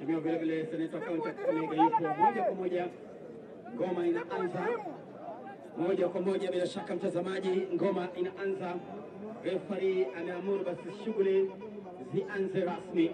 Mheshimiwa vile vile seneta kaunti ya Kakamega yupo moja kwa moja, ngoma inaanza moja kwa moja. Bila shaka mtazamaji, ngoma inaanza. Refari ameamuru basi shughuli zianze rasmi.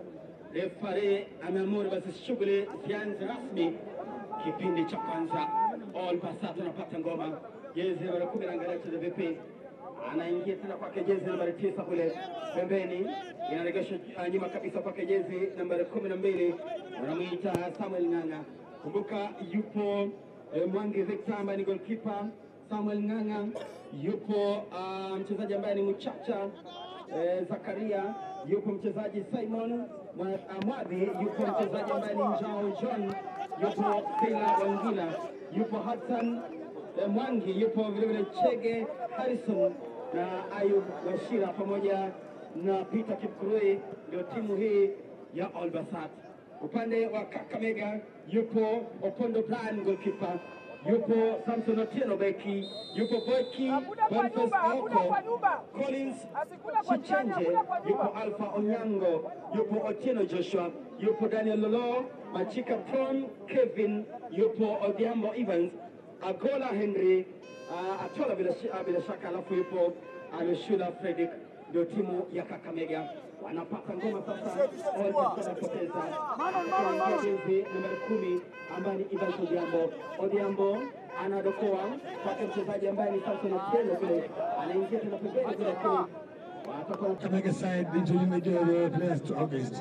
Refari ameamuru basi shughuli zianze rasmi. Kipindi cha kwanza, All Pasat anapata ngoma, jezi nambari kumi, naangalia cheza vipi, anaingia tena kwake jezi nambari tisa kule pembeni, inaregeshwa uh, nyuma kabisa kwake jezi nambari kumi na mbili, wanamwita Samuel Ng'ang'a. Kumbuka yupo eh, Mwangi Victor ambaye ni goalkeeper. Samuel Ng'ang'a yupo uh, mchezaji ambaye ni Mchacha eh, Zakaria yupo mchezaji Simon Mwa- uh, Mwadhi yupo mchezaji ambaye ni Njao John yupo Sila Wangila yupo Hassan eh, Mwangi yupo vilevile Chege Harrison na Ayub Washira pamoja na Peter Kipkurui, ndio timu hii ya All Basat. Upande wa Kakamega yupo Opondo Brian goalkeeper, yupo Samson Otieno beki, yupo beki Hakuna kwa Boniface nyumba, hakuna Oko, kwa nyumba. Collins Asikula kwa jirani, Chichenje, hakuna kwa nyumba. yupo Alpha Onyango, yupo Otieno Joshua, yupo Daniel Lolo, Machika Pron, Kevin, yupo Odhiambo Evans, Agola Henry, uh, Atola bila, shi- ah, bila shaka, alafu yupo Alushula Fredrick, ndio timu ya Kakamega wanapata ngoma sasa. All wanapoteza Akiingia jezi nambari kumi ambaye ni Evans Odhiambo. Odhiambo anadokoa kwake mchezaji ambaye ni Samson Otieno kule, anaingia tena pembeni kule, lakini watakuwa Kakamega side introducing the players to August.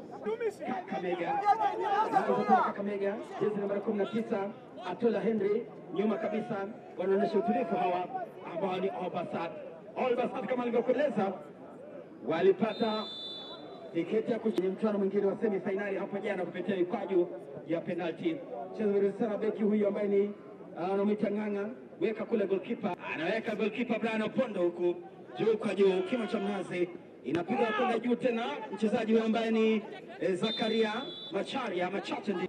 Kakamega Anaanza Kakamega, jezi nambari kumi na tisa Atola Henry, nyuma kabisa wanaonyesha utulivu hawa ambao ni Obasat. Obasat kama alivyokueleza walipata tiketi ya kushiriki mchuano mwingine wa semi fainali hapo jana kupitia mikwaju ya penalti. Mchezo mzuri sana, beki huyu ambaye ni ah, anamwita Ng'ang'a, weka kule goalkeeper, anaweka goalkeeper Brian Opondo huku juu kwa juu, kima cha mnazi inapiga kwenda juu tena, mchezaji huyu ambaye ni eh, Zakaria Macharia Machache ndi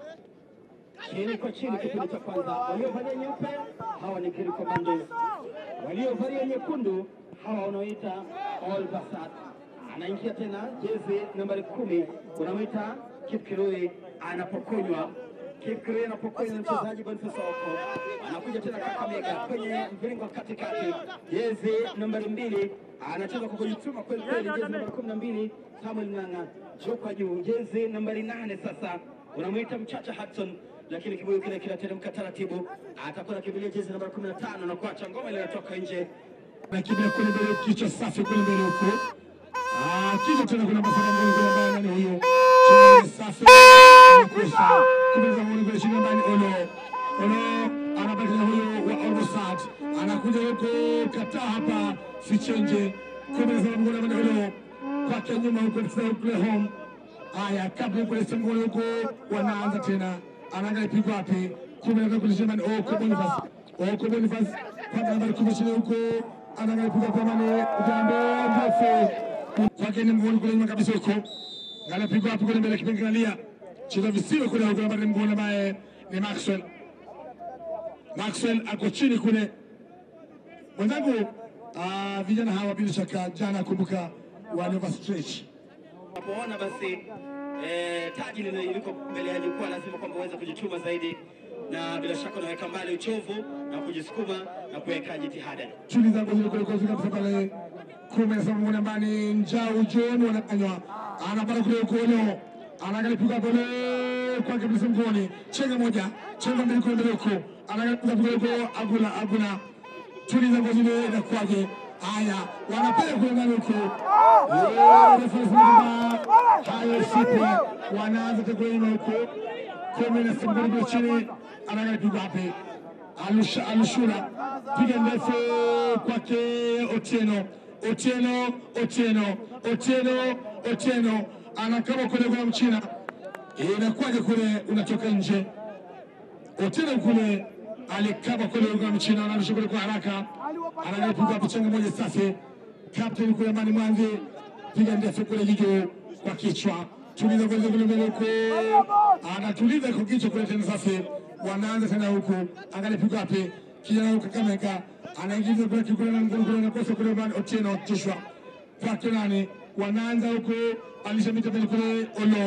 chini kwa chini, kipindi cha kwanza. Waliovalia nyeupe hawa ni Green Commandos, waliovalia nyekundu hawa wanaoita All Basat. Anaingia tena jezi nambari kumi, unamwita Kipkirui, anapokonywa Kipkirui anapokonywa na mchezaji Boniface Oko, anakuja tena Kakamega kwenye mviringo wa katikati, jezi nambari mbili, anacheza kwa kujituma kweli kweli, jezi nambari kumi na mbili Samuel Ng'ang'a, juu kwa juu, jezi nambari nane sasa unamwita Mchacha Hudson lakini kibuyu kile kinateremka taratibu, atakuwa nakimbilia jezi nambari kumi na tano na kuacha ngoma ile inatoka nje. Nakimbia kule mbele, kichwa safi kule mbele huko. Ah, kisha tena kuna masaba mbele kule ambaye nani huyo? Chini ni safi. Anakosa. Kumeza mbele kule chini ambaye ni Olo. Olo anabaki na huyo wa Olmosat. Anakuja huko kataa hapa Sichenje. Kumeza mbele ambaye ni Olo. Kwake nyuma huko tena kule home. Haya, kabla ya kuleta mgoli huko wanaanza tena. Anaangalia pigo wapi? Kumi na kule chini oh, kwa Boniface. Oh, kwa Boniface. Kwa nambari kumi chini huko. Anaangalia pigo kwa mane. Jambo mrefu. Kwake ni mgoli kule nyuma kabisa huko. Angalia pigo wapi kule mbele kipengalia. Cheza visiwe kule huko nambari mgoli ambaye ni Maxwell. Maxwell ako chini kule. Mwenzangu, ah, vijana hawa bila shaka jana kumbuka wali overstretch. Unapoona basi eh, taji lile liko mbele ya jukwaa, lazima kwamba uweze kujituma zaidi, na bila shaka unaweka mbali uchovu na kujisukuma na kuweka jitihada. shughuli zangu zile kule kule kabisa pale kumi na saba mwana mbani njau John wananywa anapata kule ukono anaangalia piga kule kwa kabisa mgoni chenga moja chenga mbili kule mbele huko anaangalia piga kule huko agula agula shughuli zangu zile na kwaje haya wanapiga kule ndani huko Eh, refa anasema kwamba hayo sipo wanaanza tekule nyuma huko kumi na saba kule chini anaangalia piga wapi Alusha- alushura piga ndefu kwake Otieno, Otieno, Otieno, Otieno, Otieno anakama kule kwa mchina, inakuwaje kule unatoka nje. Otieno kule alikaba kule kwa mchina, anarusha kule kwa haraka, anagapiga hapo chenga moja safi. Captain kule Mani Mwanzi piga ndefu kule jicho kwa kichwa, tuliza kule kule mbele huko, anatuliza kwa kichwa kule tena safi wanaanza tena huku, angalia pigo wapi, kijana huku Kakamega anaingiza kule kule na mguu kule nakosa kule bani Otieno Joshua kwake nani, wanaanza huku alishamita mbele kule Olo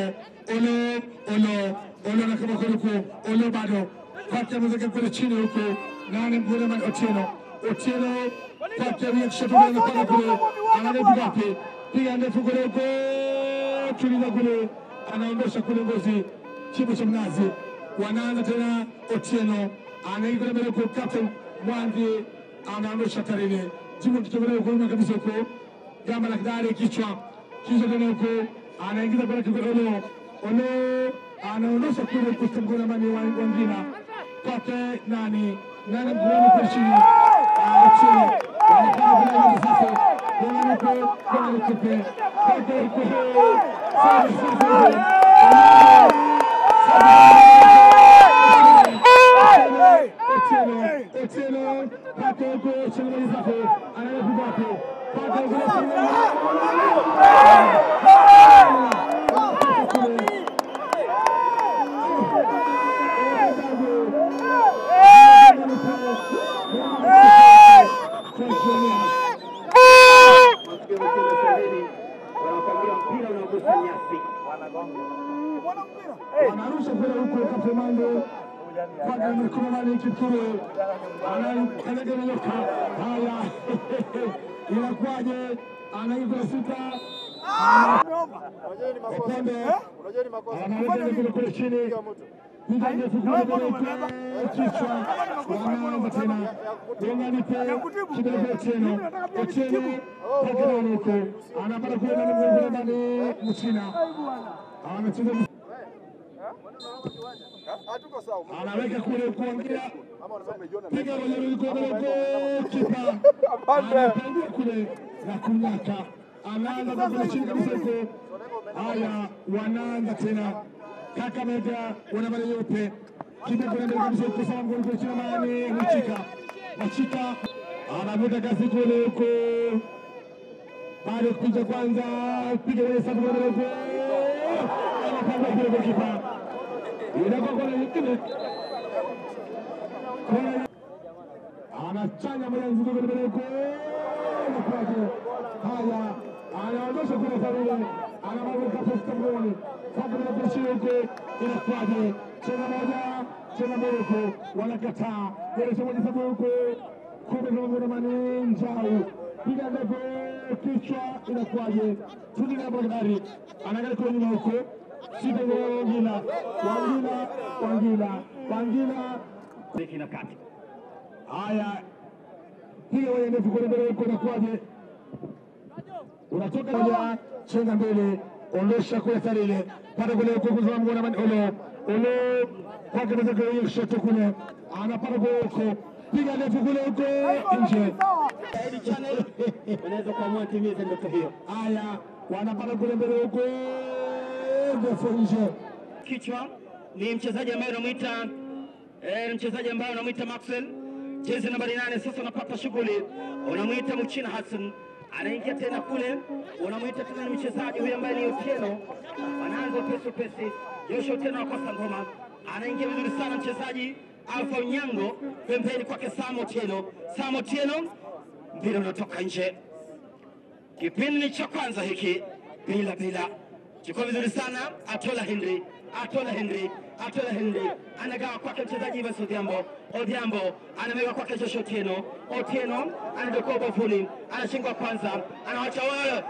Olo, Olo, Olo na kama kule huku, Olo bado kwake ameweka kule chini huku, nane mguu man Otieno, Otieno kwake reaction tu na kwa kule, anajaribu wapi, piga ndefu kule huku, tuliza kule, anaondosha kule ngozi chimbo cha mnazi, wanaanza tena Otieno, anaingia kule mbele huku, captain Mwangi anaondosha tarehe, jimbo kitembelea huko nyuma kabisa huko, gamba la kidari kichwa kisha tena huko anaingiza pale kigorolo ono anaondosha kule kustemgona mani wangina kwake nani nani mgulani kwa chini Ah, chini wanapanga kule hivi sasa kuna huko kuna huko kwake huko sasa sasa Otieno, Otieno, kwake huko chini mali safi anaenda hapo kwake huko Masikio mkienda pembeni, wanakwambia mpira unagusa nyasi. anarusha kule huko Kafemando kwake Mkurumani Kipkuru anakanyaga na nyoka. Haya, inakuwaje? Anaingia sita Unajua ni makosa. Upande. Unajua ni makosa. anaweka kule kule chini Piga mtu. piga ndefu kule kule huko kichwa, wanaanza tena Gonganipe kidogo Otieno Otieno kwake nani huko anapata kule nani mgongoni ndani Mchina anacheza Hatuko sawa. anaweka kule kuangia Ama unasema umejiona piga kwenye mikono huko kipa anapangia kule na kunyaka anaanza kwa kule chini kabisa huko haya wanaanza tena Kakamega wana mali nyeupe kipa kule mbele kabisa huko sawa ngoni kule chini mani Machika Machika anavuta kasi kule huko bado kupiga kwanza piga kwenye safu kule huko anapanga kule kwa kipa inakuwa kona nyingine kona anachanya moja nzito kule mbele huko kwake. Haya, anaondosha kule Sarule, anamweka posta mgoni kwake na kushia huko, inakuwaje? Cheza moja, cheza mbele huko, wanakataa kuelekea moja sababu huko kumbe kama kuna mani njau piga ndefu kichwa, inakuwaje? Turudi hapo Bakari, anaangalia kule nyuma huko Sita Wangila, Wangila, Wangila, Wangila Beki na kati. Haya, piga kwenye ndefu kule mbele huko, inakuwaje? Unatoka moja, chenga mbele, ondosha kule Sarile, pata kule huko kuzama mgona mani olo olo kwake pesa kule hiyo kushoto kule, anapata kule huko, piga ndefu kule huko nje. Hili channel unaweza kuamua timize ndoto hiyo. Haya, wanapata kule mbele huko, ndefu nje. Kichwa ni mchezaji ambaye unamwita eh, mchezaji ambaye unamwita Maxwell, jezi nambari nane. Sasa unapata shughuli, unamwita Mchina Hassan anaingia tena kule, unamwita tena ni mchezaji huyu ambaye ni Otieno, anaanza upesi upesi. Joshua Otieno akosa ngoma, anaingia vizuri sana mchezaji Alfa Onyango, pembeni kwake Sam Otieno. Sam Otieno, mpira unatoka nje. Kipindi cha kwanza hiki bila bila, chukua vizuri sana. Atola Henry, Atola Henry, Atola Henry anagawa kwake mchezaji Evans Odhiambo. Odhiambo anamega kwake Joshua Otieno. Otieno anadokoa bafuni, anashingwa kwanza, anawacha wao,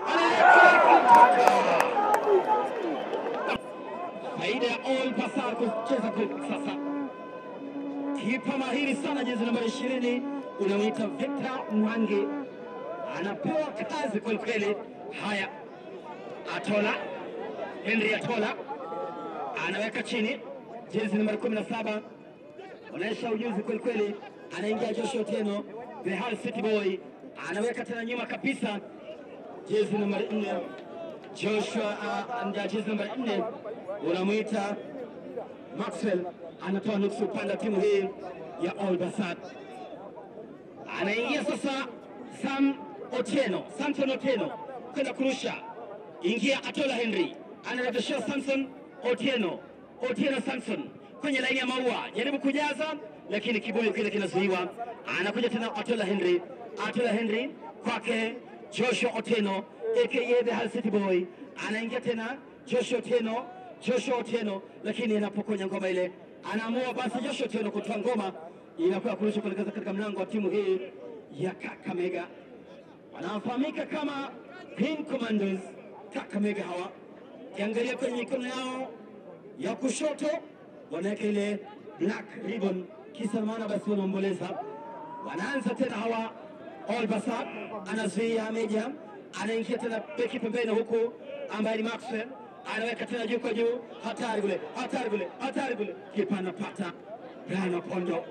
faida ya All Pasar kucheza kwa sasa. Kipa mahiri sana, jezi nambari ishirini, unamwita Victor Mwangi anapewa kazi kweli kweli. Haya, Atola Henry Atola anaweka chini jezi nambari kumi na saba onyesha ujuzi kweli kweli. Anaingia Joshua Otieno, the Hull City Boy, anaweka tena nyuma kabisa jezi nambari nne Joshua uh, anda jezi nambari nne unamwita Maxwell, anatoa nusu upande wa timu hii ya All Basat anaingia sasa Sam Otieno, Samson Otieno kwenda kurusha, ingia Atola Henry, anarejeshea Samson Otieno, Otieno Samson kwenye laini ya maua, jaribu kujaza, lakini kibuyu kile kinazuiwa. Anakuja tena Atola Henry, Atola Henry kwake Joshua Otieno aka the Hull City Boy, anaingia tena Joshua Otieno Joshua Otieno, lakini anapokonya ngoma ile anaamua basi Joshua Otieno kutoa ngoma inakuwa kurusha kuelekeza katika mlango wa timu hii ya Kakamega wanaofahamika kama Green Commandos Kakamega. Hawa kiangalia kwenye mikono yao ya kushoto wanaweka ile black ribbon, kisa na maana basi wanaomboleza. Wanaanza tena hawa Olbasat anazuia Meja, anaingia tena beki pembeni huku ambaye ni Maxwell anaweka tena juu kwa juu, hatari kule, hatari kule, hatari kule, kipa anapata Brian Opondo.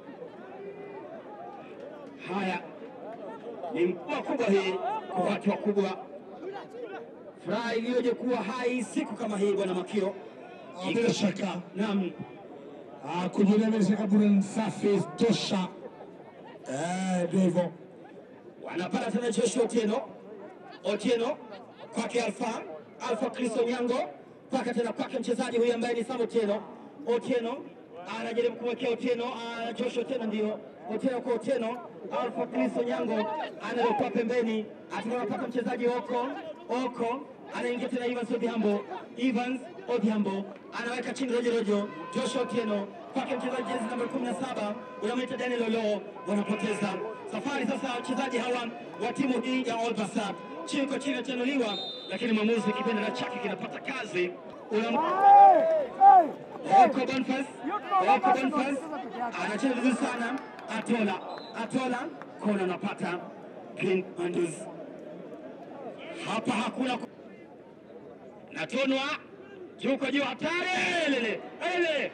Haya ni mvua kubwa hii kwa watu wakubwa, furaha iliyoje kuwa hai siku kama hii, bwana Makio. Ah, bila shaka Naam, Ah, kujionea bila shaka burudani safi tosha. Eh, ndio hivyo. wanapata tena Joshua Otieno, Otieno kwake Alfa, Alfa Kristo Nyango, mpaka tena kwake mchezaji huyu ambaye ni Sam Otieno. Otieno anajaribu kumwekea Otieno, ah, Joshua Otieno ndio Otieno kwa Otieno, Alfa Kristo Nyango analokuwa pembeni, atakapata mchezaji Oko, Oko anaingia tena Evans Odhiambo, Evans Odhiambo anaweka chini rojo rojo, Joshua Otieno kwake mchezaji jezi namba 17 unamwita Daniel Olo, wanapoteza safari sasa. Wachezaji hawa wa timu hii ya All Basat chini kwa chini atanuliwa, lakini mwamuzi kipenda chake kinapata kazi Unam... Oko Bonfas, Oko Bonfas anacheza vizuri sana, Atola, Atola kona anapata Green Mandus. Hapa hakuna ku- natonwa juu kwa juu, hatari lele ele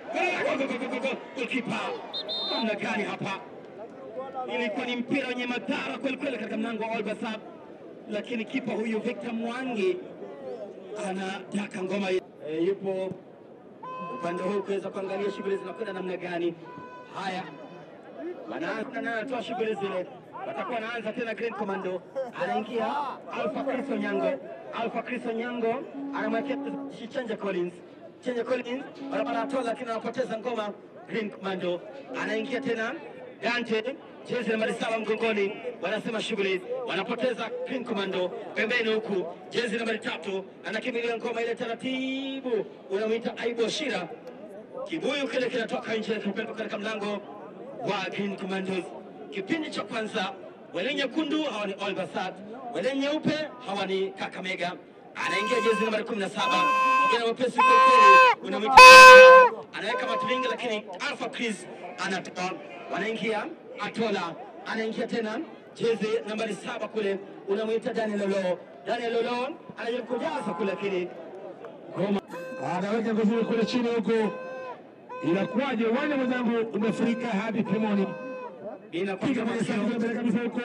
kipa namna gani hapa? Ilikuwa ni mpira wenye madhara kweli kweli katika mlango wa Olbasab, lakini kipa huyu Victor Mwangi anataka ngoma e, yupo upande huu kuweza kuangalia shughuli zinakwenda namna gani. Haya, wanaanza na anatoa shughuli zile, watakuwa wanaanza tena. Green Commando anaingia Alpha Cristo Nyango, Alpha Cristo Nyango anamwekea Chenja Collins, Chenja Collins barabara atoa, lakini anapoteza ngoma. Green Commando anaingia tena Dante jezi nambari saba mgongoni, wanasema shughuli, wanapoteza Green Commando pembeni, huku jezi nambari tatu anakimbilia ngoma ile taratibu, unamwita Aibu Shira kibuyu kile kinatoka nje kupelekwa katika mlango wa Green Commandos. Kipindi cha kwanza, wale nyekundu hawa ni All Basat, wale nyeupe hawa ni Kakamega. Anaingia jezi nambari 17 kijana mwepesi kweli kweli, unamwita anaweka matulinga, lakini Alpha Chris anatoa, wanaingia Atola, anaingia tena jezi nambari saba kule, unamwita Daniel Lolo. Daniel Lolo anajaribu kujaza kule, lakini ngoma Anaweka nguvuni kule chini huko. Inakuwaje uwanja mwenzangu umefurika hadi pimoni. inakuwa Piga kama moja safi sio- mbele kabisa huko.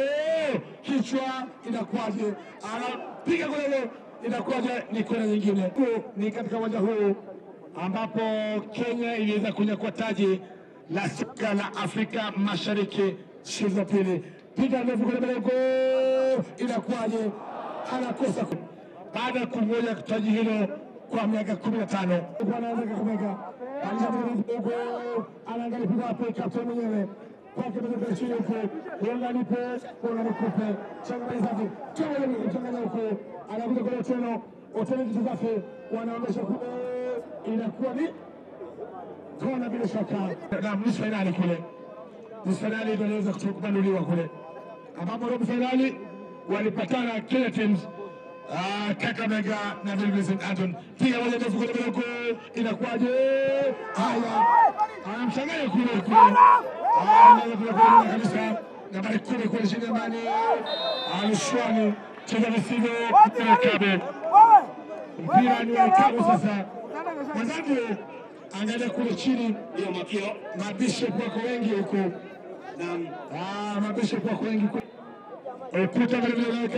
Kichwa inakuwaje? Anapiga kule huko. Inakuwaje ni kona nyingine. Huu ni katika uwanja huu ambapo Kenya iliweza kunyakua taji la soka la Afrika Mashariki siku za pili. Piga ndefu kule mbele huko. Inakuwaje? Anakosa ku- baada ya kungoja taji hilo kwa miaka kumi na tano anaanza Kakamega alishahuko anaangalia piga wapi kapteni mwenyewe kwake mwenyewe chini huko uangalipe uangalikupe changanya safi changanya changanya huko anakuja kule teno hoteli kitu safi wanaonyesha kule inakuwa ni kona bila shaka na nusu fainali kule nusu fainali ndio inaweza kubanduliwa kule ambapo robo fainali walipatana Kenya teams Ah, Kakamega na vilevile St. Anton. Piga moja ndefu kule mbele huko. Inakuwaje? Haya. Anamchanganya kule kule. Ah, anaweza kule kule kabisa. Nambari kumi kule chini ndani. Alushwani. Cheza visivyo. Mpira kabe. Mpira ni wa kabu sasa. Mwenzangu angalia kule chini. ndio makio Mabishop wako wengi huko. na Ah, mabishop wako wengi huko. Ukuta vile vile unaweka.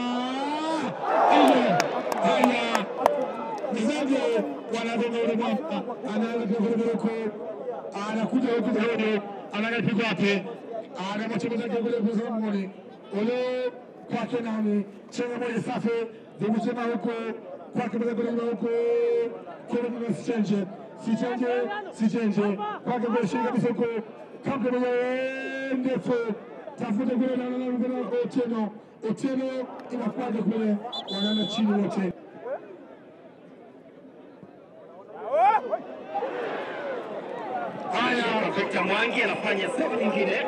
Ile. Haya. Mchezaji wanagonga ule mwamba. Anaanza pia vile vile huko. Anakuja huku zaidi. Anaangalia pigo wapi. Anamwacha mwenzake kule kwa mgoni. Ule kwake nani? Chenga moja safi. Zungusema huko. Kwake mwenzake kule huko. Kule kuna sichenje. Sichenje, sichenje. Kwake kwa shika kabisa huko. Kampe mwenyewe ndefu. Tafuta kule na na na na Otieno. Otieno inakuwaje kule? Wanaenda chini wote. anafanya sehemu nyingine.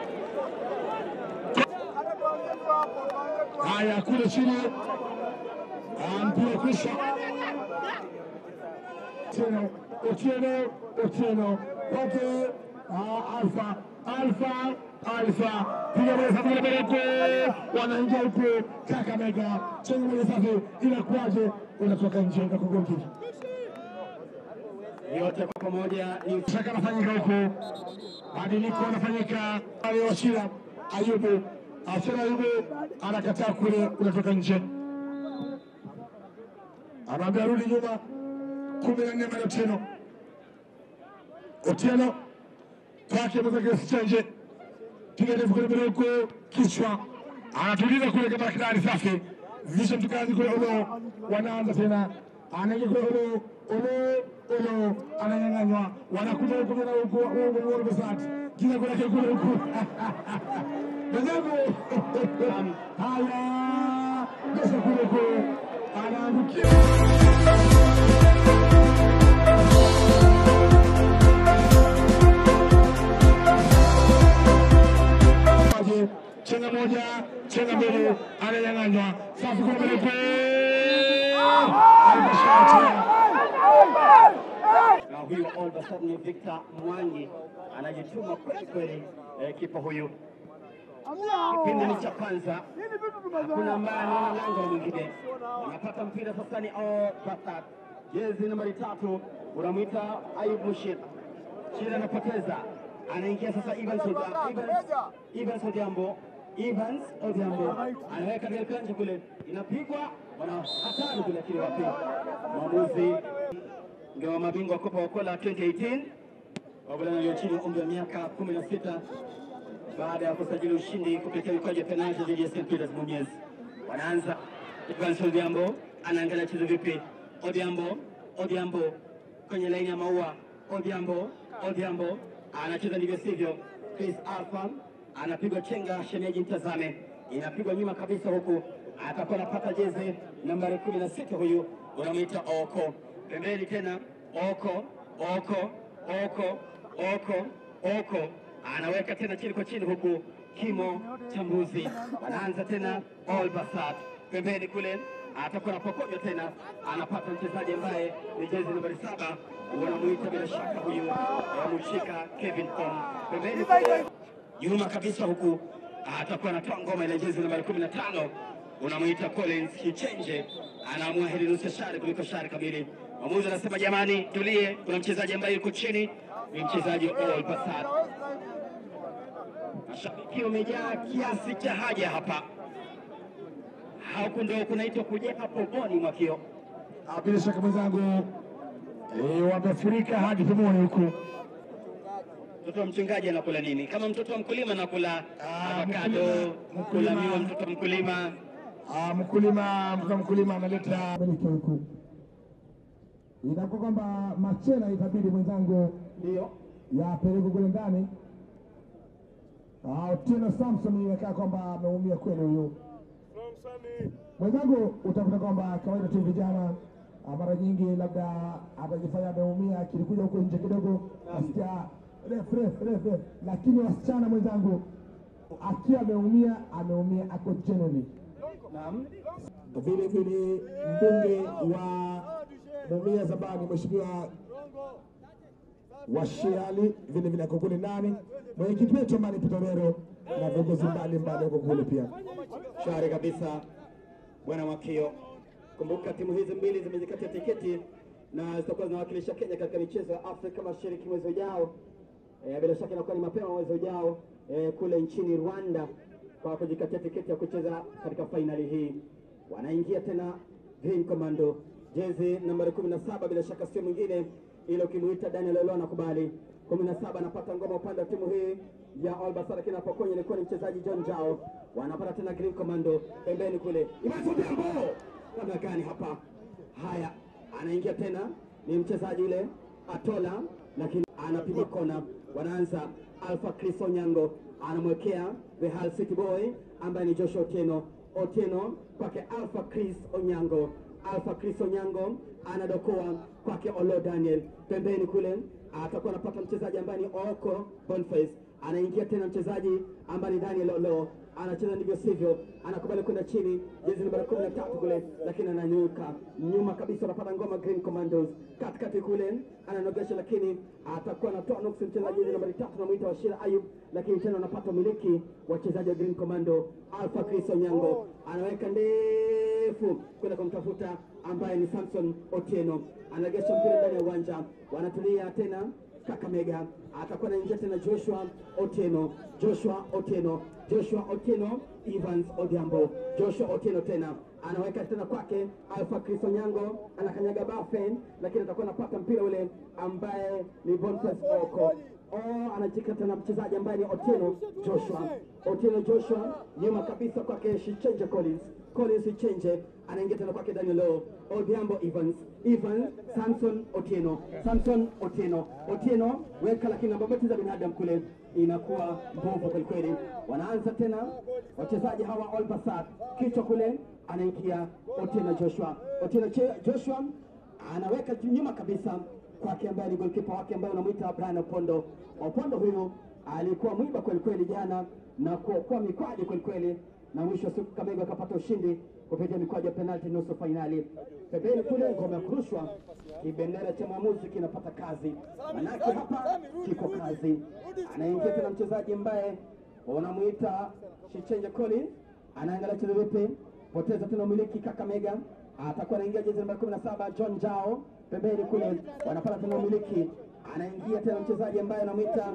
Haya, kule chini Ah, mpira kwisha. Otieno, Otieno, Otieno kwake ah, Alfa, Alfa, Alfa piga moja safi mbele huko, wanaingia huko Kakamega, chenye moja safi, inakuwaje? Unatoka nje na kugolki Yote kwa pamoja ni shaka anafanyika huko, badiliko anafanyika aliowachila Ayubu, Achila Ayubu anakataa kule, unatoka nje, anaambia rudi nyuma, kumi na nne mara Otieno, Otieno kwake mwenzake Chenje, piga ndefu kule mbele huko, kichwa anatuliza kule kama kidari safi, visha mtukazi kule Olo, wanaanza tena, anaingia kule Olo, Olo, Olo ananyang'anywa, wanakuja huku tena huku Uongo Besat, kila kule kule huku mwenzangu, haya Besa kule huku anaangukia Maji, chenga moja, chenga mbili, ananyang'anywa. Safi kwa mbele pe. Almashatia. na huyu all of a sudden ni Victor Mwangi anajituma kweli kweli, eh, kipa huyu. Kipindi ni cha kwanza, hakuna ambaye anaona lango la mwingine. Anapata mpira sasa, ni Al Bassat, jezi nambari tatu, unamwita Ayub Mushir. Shida anapoteza, anaingia sasa Evans Odhiambo. Evans, Evans Odhiambo, Evans Odhiambo anaweka katika nje kule, inapigwa, wana hatari kule, lakini wapi mwamuzi ndio wa mabingwa Kopa Wakola 2018 wavulana walio chini ya umri wa miaka 16 baada ya kusajili ushindi kupitia mikwaju ya penalti dhidi ya St Peters Mumias. Wanaanza Evans Odhiambo anaangalia chezo vipi, Odhiambo Odhiambo kwenye laini ya maua, Odhiambo Odhiambo anacheza ndivyo sivyo, Chris Alpha anapigwa chenga, shemeji mtazame, inapigwa nyuma kabisa, huku atakuwa anapata jezi nambari 16 huyu unamwita Oko pembeni tena Oko Oko Oko Oko Oko anaweka tena chini kwa chini, huku Kimo Chambuzi anaanza tena All Basat pembeni kule, atakuwa anapokonywa tena, anapata mchezaji ambaye ni jezi nambari saba, wanamuita bila shaka huyu wamshika Kevin Tom pembeni kule nyuma kabisa, huku atakuwa anatoa ngoma ile jezi nambari kumi na tano unamwita Collins Kichenje, anaamua heri nusu shari kuliko shari kamili. Mwamuzi anasema jamani, tulie, kuna mchezaji ambaye yuko chini, ni mchezaji wa All Bassat. Mashabiki wamejaa kiasi cha haja hapa, huku ndio kunaitwa kujaa pomoni mwakio. Ah, Bila shaka mwenzangu, eh, wamefurika hadi pomoni huku. Mtoto wa mchungaji anakula nini? Kama mtoto wa mkulima anakula Ah, avocado, mkulima- kula mkulima. miwa, mtoto wa mkulima Ah, mkulima mtoto mkulima analeta miliki huku, inakuwa kwamba machela itabidi mwenzangu ndio yapelekwe kule ndani. Ah, Otieno Samson inakaa kwamba ameumia kweli huyu mwenzangu. Utakuta kwamba kawaida tu vijana ah, mara nyingi labda atajifanya ameumia, akilikuja huko nje kidogo nasikia ref ref ref ref, lakini wasichana mwenzangu, akiwa ameumia ameumia ako genuinely naam. vile vile mbunge wa Mumia Zabani Mheshimiwa Washiali vile vile ako kule ndani, mwenyekiti wetu Amani Pitorero na viongozi mbalimbali wako kule pia. Shwari kabisa bwana Mwakio. Kumbuka timu hizi mbili zimejikatia tiketi na zitakuwa zinawakilisha Kenya katika michezo ya Afrika Mashariki mwezi ujao. E, bila shaka inakuwa ni mapema mwezi ujao e, kule nchini Rwanda kwa kujikatia tiketi ya kucheza katika fainali hii. Wanaingia tena Green Commando, jezi nambari 17, bila shaka sio mwingine ile ukimuita Daniel Olo anakubali. 17 anapata ngoma upande wa timu hii ya All Bassat, lakini apokonya ilikuwa ni mchezaji John Jao. Wanapata tena Green Commando pembeni kule, Imasodiambo namna gani hapa? Haya, anaingia tena ni mchezaji yule Atola, lakini anapiga kona. Wanaanza Alpha Chris Onyango anamwekea the Hull City Boy ambaye ni Joshua Otieno. Otieno kwake Alpha Chris Onyango. Alpha Chris Onyango anadokoa kwake Olo Daniel pembeni kule, atakuwa anapata mchezaji ambaye ni Oko Boniface. anaingia tena mchezaji ambaye ni Daniel Lolo anacheza ndivyo sivyo, anakubali kwenda chini, jezi nambari kumi na tatu kule, lakini ananyuka nyuma kabisa, anapata ngoma Green Commandos katikati kule, ananogesha, lakini atakuwa anatoa nuksi mchezaji jezi nambari tatu namwita Washira Ayub, lakini tena anapata umiliki wachezaji wa Green Commando. Alpha Chris Onyango anaweka ndefu kwenda kumtafuta ambaye ni Samson Otieno, anaregesha mpira ndani ya uwanja, wanatulia tena Kakamega atakuwa anaingia tena Joshua Otieno, Joshua Otieno, Joshua Otieno, Evans Odhiambo, Joshua Otieno tena anaweka tena kwake Alpha Chris Onyango, anakanyaga Bafen, lakini atakuwa anapata mpira ule ambaye ni Boniface Oko. Oh, anajika tena mchezaji ambaye ni Otieno Joshua, Otieno Joshua, nyuma kabisa kwake Shichenje Collins, Collins Shichenje anaingia tena kwake Daniel Lo, Odhiambo Evans, Evans Samson Otieno, Samson Otieno, Otieno weka, lakini namba beti za binadamu kule inakuwa mbovu kwelikweli. Wanaanza tena wachezaji hawa All Basat, kichwa kule anaingia Otieno Joshua, Otieno Che- Joshua anaweka nyuma kabisa kwake ambaye ni golkipa wake ambaye unamwita Brian Opondo. Opondo huyu alikuwa mwiba kwelikweli jana na kuokoa mikwaju kwelikweli, na mwisho wa siku Kamego akapata ushindi kupitia mikwaju ya penalti nusu fainali. Pembeni kule ngome ya kurushwa, kibendera cha mwamuzi kinapata kazi, manake hapa kiko kazi. Anaingia tena mchezaji ambaye unamwita Shichenje Collins, anaangalia cheza vipi, poteza tena umiliki Kakamega, atakuwa anaingia jezi namba kumi na saba John Jao pembeni kule, wanapata tena umiliki, anaingia tena mchezaji ambaye anamwita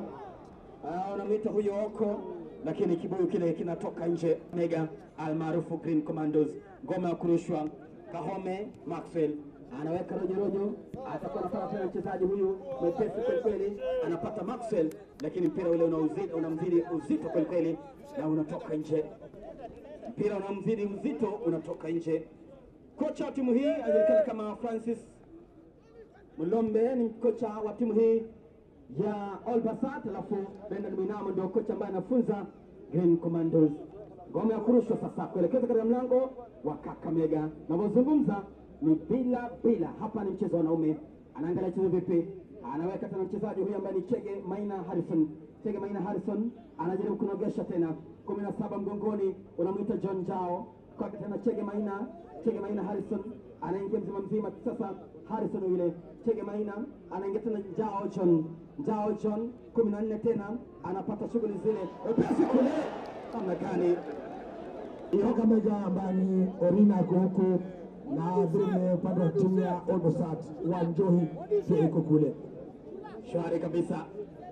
Ah, unamwita huyo Oko, lakini kibuyu kile kinatoka nje. Mega almaarufu Green Commandos, ngoma ya kurushwa. Kahome Maxwell anaweka rojorojo, atakuwa anapata tena mchezaji huyu mwepesi kwelikweli, anapata Maxwell, lakini mpira ule unauzidi- unamzidi uzito kwelikweli na unatoka nje. Mpira unamzidi uzito, unatoka nje. Kocha wa timu hii anajulikana kama Francis Mlombe ni kocha wa timu hii ya All Basat, alafu Bernard Mwinamo ndio kocha ambaye anafunza Green Commandos. Ngome ya kurushwa sasa kuelekeza katika mlango wa Kakamega. Navyozungumza ni bila bila, hapa ni mchezo wa wanaume. Anaangalia chezo vipi, anaweka tena mchezaji huyu ambaye ni Chege Maina Harrison. Chege Maina Harrison anajaribu kunogesha tena, kumi na saba mgongoni, unamwita John Jao kwake tena Chege Maina, Chege Maina Harrison anaingia mzima mzima sasa. Harrison yule Chege Maina anaingia tena Jao John, Jao John kumi na nne tena anapata shughuli zile wepesi kule, namna gani Kakamega ambaye ni Orina ako huku na vile upande wa timu ya Olbosat wa Njohi pia iko kule. shwari kabisa.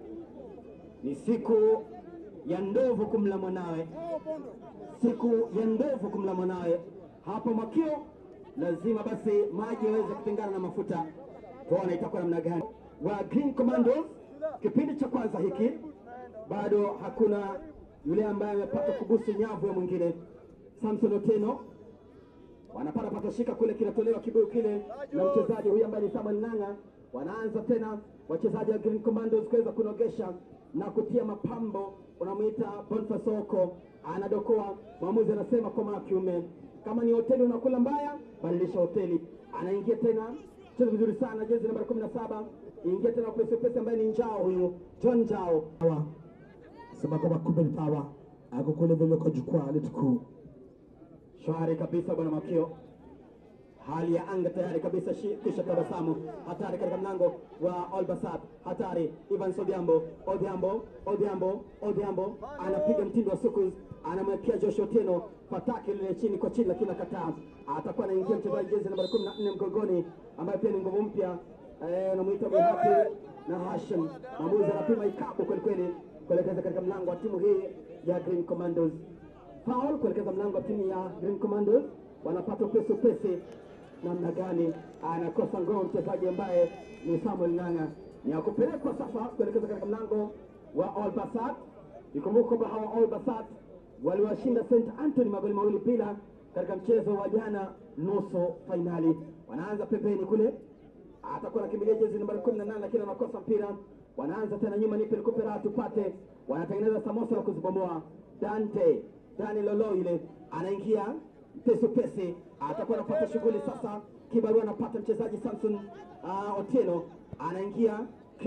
Ni siku ya ndovu kumla mwanawe, siku ya ndovu kumla mwanawe. Hapo Makio lazima basi maji yaweze kutengana na mafuta, tuone itakuwa namna gani. Wa Green Commandos kipindi cha kwanza hiki bado hakuna yule ambaye amepata kubusu nyavu ya mwingine. Samson Oteno wanapata patoshika kule, kinatolewa kibuyu kile na mchezaji huyu ambaye ni Samuel Nanga. Wanaanza tena wachezaji wa Green Commandos kuweza kunogesha na kutia mapambo. Unamwita Boniface Oko, anadokoa. Mwamuzi anasema kwa mara kiume, kama ni hoteli unakula mbaya, badilisha hoteli. Anaingia tena, cheza vizuri sana, jezi nambari kumi na saba ingia tena pesi pesi, ambaye ni Njao huyu John Njao Hawa sema kwamba kumbe ni Pawa ako kule vile kwa jukwaa letu kuu. Shwari kabisa bwana Makio, hali ya anga tayari kabisa, shi- kisha tabasamu hatari katika mlango wa Olbasat, hatari Evans Odhiambo, Odhiambo, Odhiambo, Odhiambo anapiga mtindo wa sukus, anamwekea Joshua Otieno fataki lile chini kwa chini, lakini akataa. Atakuwa anaingia mchezaji jezi nambari kumi na nne mgongoni, ambaye pia ni nguvu mpya, eh, anamwita Buhati na Hashim. Mwamuzi anapima ikabu kwelikweli kuelekeza katika mlango wa timu hii ya Green Commandos foul kuelekeza mlango wa timu ya Green Commandos, wanapata upesi upesi. Namna gani anakosa ngoo mchezaji ambaye ni Samuel Nanga, ni ya kupelekwa sasa kuelekeza katika mlango wa All Basat. Ikumbuka kwamba hawa All Basat waliwashinda St Anthony magoli mawili bila katika mchezo wa jana nusu fainali. Wanaanza pembeni kule, atakuwa anakimbilia jezi nambari kumi na nane lakini anakosa mpira. Wanaanza tena nyuma, nipe nikupe raha tupate. Wanatengeneza samosa la kuzibomoa. Dante Dani Lolo ile anaingia pesi pesi, atakuwa anapata shughuli sasa. Kibarua anapata mchezaji Samson uh, Otieno anaingia Chris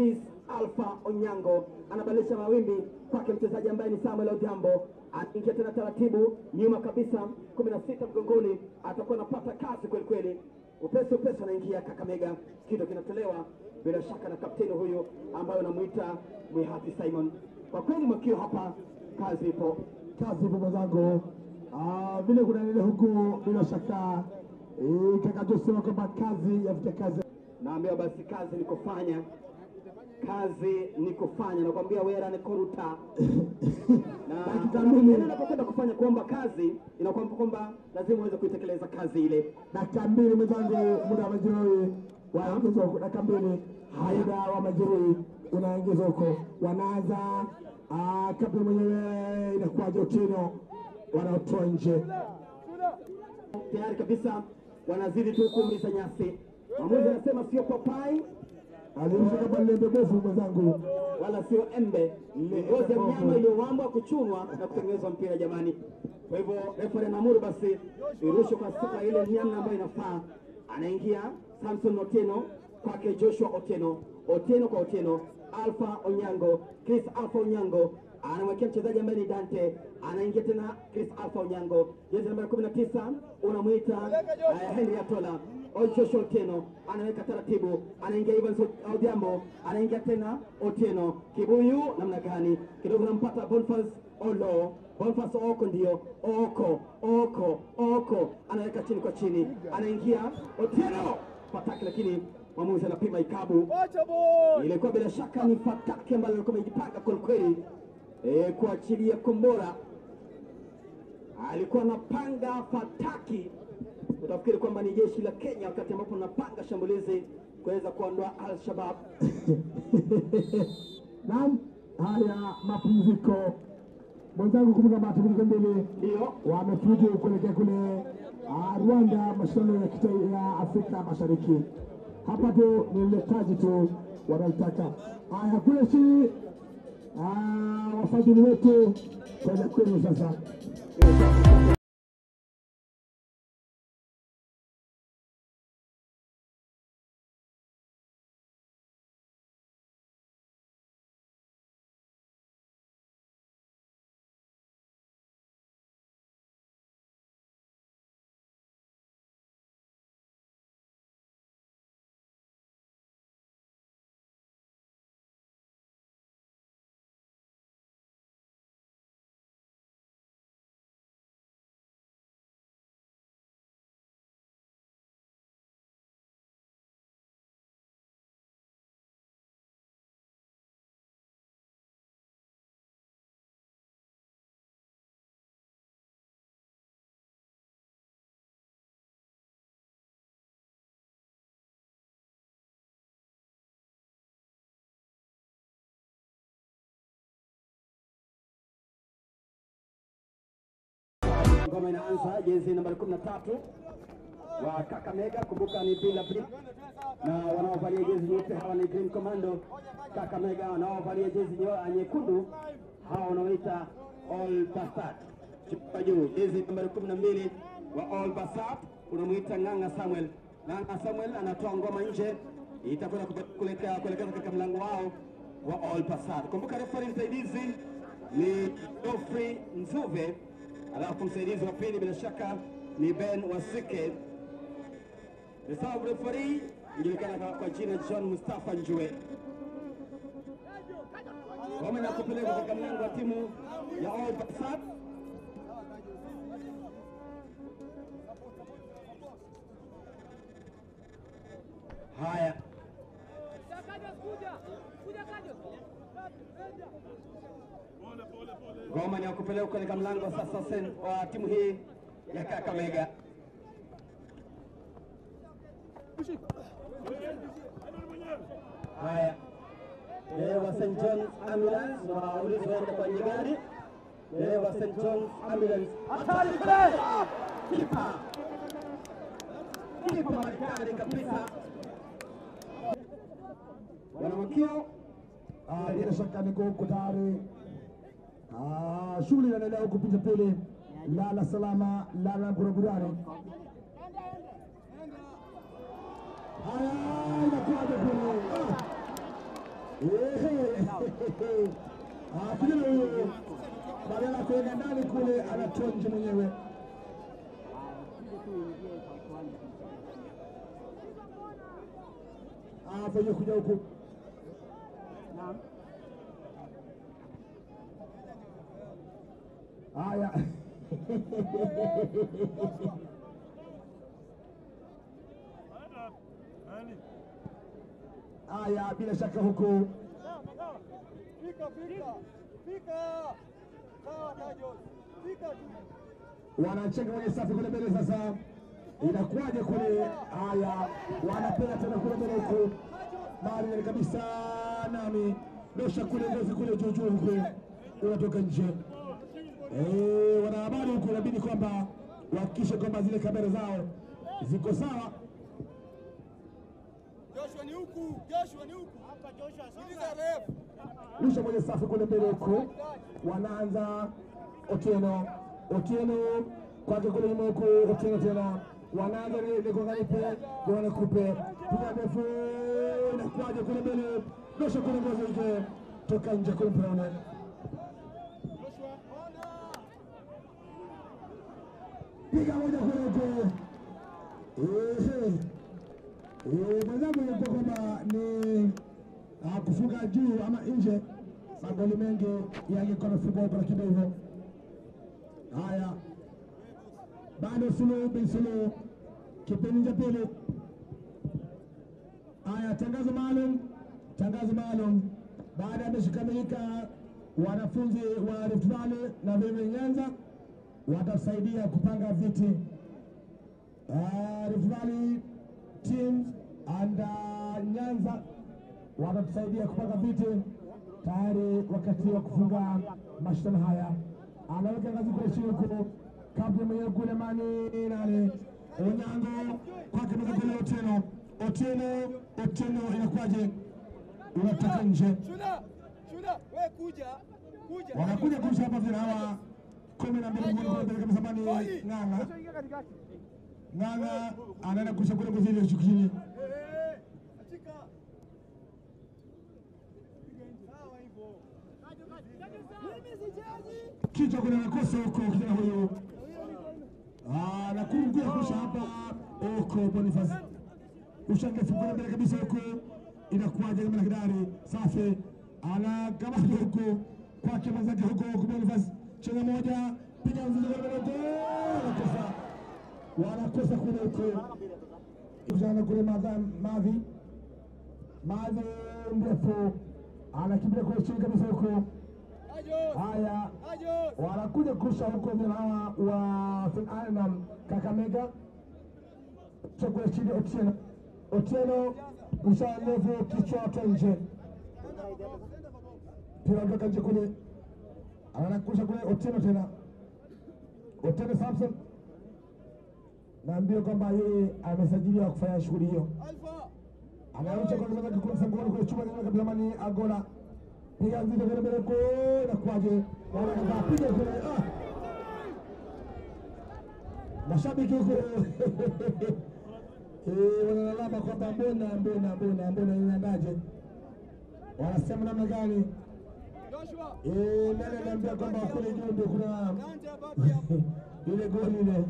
Alpha Onyango anabadilisha mawimbi kwake mchezaji ambaye ni Samuel Odhiambo, anaingia tena taratibu nyuma kabisa, kumi na sita mgongoni, atakuwa anapata kazi kweli kweli, upesi upesi anaingia Kakamega, kitu kinatolewa bila shaka na kapteni huyu ambaye unamwita Mwihati Simon. Kwa kweli mwakio hapa, kazi ipo. kazi ipo mwenzangu. Ah, vile kunaendelea huku, bila shaka eh, kaka tusema kwamba kazi ya vitakazi naambiwa basi kazi ni kufanya kazi ni kufanya nakwambia wera ni koruta Dakika na mbili. unapokwenda kufanya kuomba kazi inakuwa kwamba lazima uweze kuitekeleza kazi ile dakika mbili mwenzangu, muda wa majeruhi waongezwa huko, dakika mbili, muda wa majeruhi unaongezwa huko, wanaanza ah, kapteni mwenyewe inakuwaje? Otieno wanaotoa nje tayari kabisa wanazidi tu kuumiza nyasi mwamuzi anasema sio papai aliisha kama lembe bovu mwenzangu. wala sio embe ni ngozi ya mnyama iliyowambwa kuchunwa na kutengenezwa mpira jamani kwa hivyo refari anaamuru basi irushwe kwa sifa ile nyama ambayo inafaa anaingia samson oteno kwake joshua oteno oteno kwa oteno alfa onyango chris alfa onyango anamwekea mchezaji ambaye ni dante anaingia tena chris alfa onyango jezi nambari kumi na tisa unamwita uh, henry atola Joshua Otieno anaweka taratibu, anaingia Evans Odhiambo, anaingia tena Otieno. Kibuyu namna gani? Kidogo nampata Boniface Olo, Boniface Oko ndio Oko, Oko, Oko anaweka chini kwa chini, anaingia Otieno fataki, lakini mwamuzi anapima ikabu. Ilikuwa bila shaka ni fataki ambalo alikuwa amejipanga kwelikweli e, kuachilia kombora alikuwa anapanga fataki, utafikiri kwamba ni jeshi la Kenya wakati ambapo anapanga shambulizi kuweza kuondoa Al-Shabab. Naam, haya mapumziko mwenzangu, kumbuka mapumziko mbili Ndio wamefuzu kuelekea kule ah, Rwanda, mashindano ya kita- ya Afrika Mashariki. Hapa tu ni uletaji tu wanaotaka. Haya kule chini, ah, wafadhili wetu kwenda kwenu sasa. ngoma inaanza, jezi nambari kumi na tatu wa Kakamega. Kumbuka ni bila brick, na wanaovalia jezi nyeupe hawa ni Green Commando Kakamega, wanaovalia jezi nye- nyekundu hawa wanaoita All Basat. Chupa juu jezi nambari kumi na mbili wa All Basat unamwita Ng'ang'a Samuel. Ng'ang'a Samuel anatoa ngoma nje, itakwenda kupe- kuelekea kuelekeza katika mlango wao wa All Basat. Kumbuka refari msaidizi ni Geoffrey Nzuve alafu msaidizi wa pili bila shaka ni Ben Wasike. Reserve referee inajulikana kwa- kwa jina John Mustafa Njue. Ngoma na kupeleka katika mlango wa timu ya All Barsat. Haya, ngoma ni ya kupeleka katika mlango sasa sen- wa timu hii ya Kakamega. Haya, dereva St John's Ambulance na ulinzi waende kwenye gari. Dereva St John's Ambulance, hatari kule! Kipa kipa maridadi kabisa, wanamwakio Ah, bila shaka niko huko tayari. Ah, shughuli inaendelea huku picha pili, lala salama, lala burabudani. Haya, inakuwaje kule? Ah. kijana huyo badala ya kuweka ndani kule anatoa nje mwenyewe. Venye kuja huku haya haya, bila shaka huku Fika, fika, fika. Sawa, Tajos. Fika tu. wanacheka kwenye safu kule mbele. Sasa inakuwaje kule? Haya, wanapenda tena kule mbele huku, mali kabisa, nami dosha kule ngozi kule juu juu huku unatoka nje. Eh, wanahabari huku inabidi kwamba wahakikishe kwamba zile kamera zao ziko sawa. Joshua ni huku. Joshua ni huku. Hapa Joshua. Sikiliza ref. Rusha kwenye safu kule mbele huku, wanaanza Otieno, Otieno kwake kule nyuma huku, Otieno tena wanaanza Lekonganipe, Joana Kupe, piga ndefu, inakuwaje kule mbele, dosha kule ngozi ike toka nje kule mpiraone Joshua. piga moja kule huku. Ehe. Eh, mwenzangu ilikuwa kwamba ni ah, kufunga juu ama nje, magoli mengi yangekuwa amefungwa huko, lakini hivyo haya, bado Suluhu bin Suluhu, kipindi cha pili. Haya, tangazo maalum, tangazo maalum. Baada ya mechi kukamilika, wanafunzi wa Rift Valley na vile Nyanza watasaidia kupanga viti uh, Rift Valley teams and uh, Nyanza watatusaidia kupanga viti tayari wakati wa kufunga mashindano haya. Anaweka ngazi kule chini huko, kapteni mwenyewe kule mani nani Onyango kwake meza kule Otieno, Otieno, Otieno inakuwaje? Unatoka nje, Shuna. Shuna. We kuja. Kuja. wanakuja kurusha hapa vile hawa kumi na mbili mgoni kule mbele kabisa mani Bali. Ng'ang'a Joshua ingia katikati. Ng'ang'a anaenda kurusha kule ngozi ile chini Eh, eh. Achika. Sawa hivyo. Mimi sijaji. kichwa kuna makosa huko kijana huyu Ah, na kurugua kusha hapa huko Boniface ushangefu kuna mbele kabisa huko inakuwaje kama kidari safi ana kamata huko kwake mwenzake huko huko Boniface chenga moja piga mzizi kwa mbele huko wanakosa wanakosa kule huko kijana kule madha mavi mavi mrefu anakimbia kule chini kabisa huko Tajos. haya Tajos. wanakuja kurusha huko vile hawa wa Finland Kakamega chakula chini Otieno Otieno mshaa ndevu kichwa toa nje pira kutoka nje kule anakurusha kule Otieno tena Otieno Samson naambia kwamba yeye amesajiliwa kufanya shughuli hiyo Alpha. anarusha kwa kwanza kule msangoni kule chuma kile kabla mani agola piga nzito kule mbele ko na kwaje wanaanza piga kule ah mashabiki huko eh wanalalama kwamba mbona mbona mbona mbona inaendaje wanasema namna gani Joshua. eh nani anaambia kwamba kule juu ndio kuna Dante abaki hapo. ile goli ile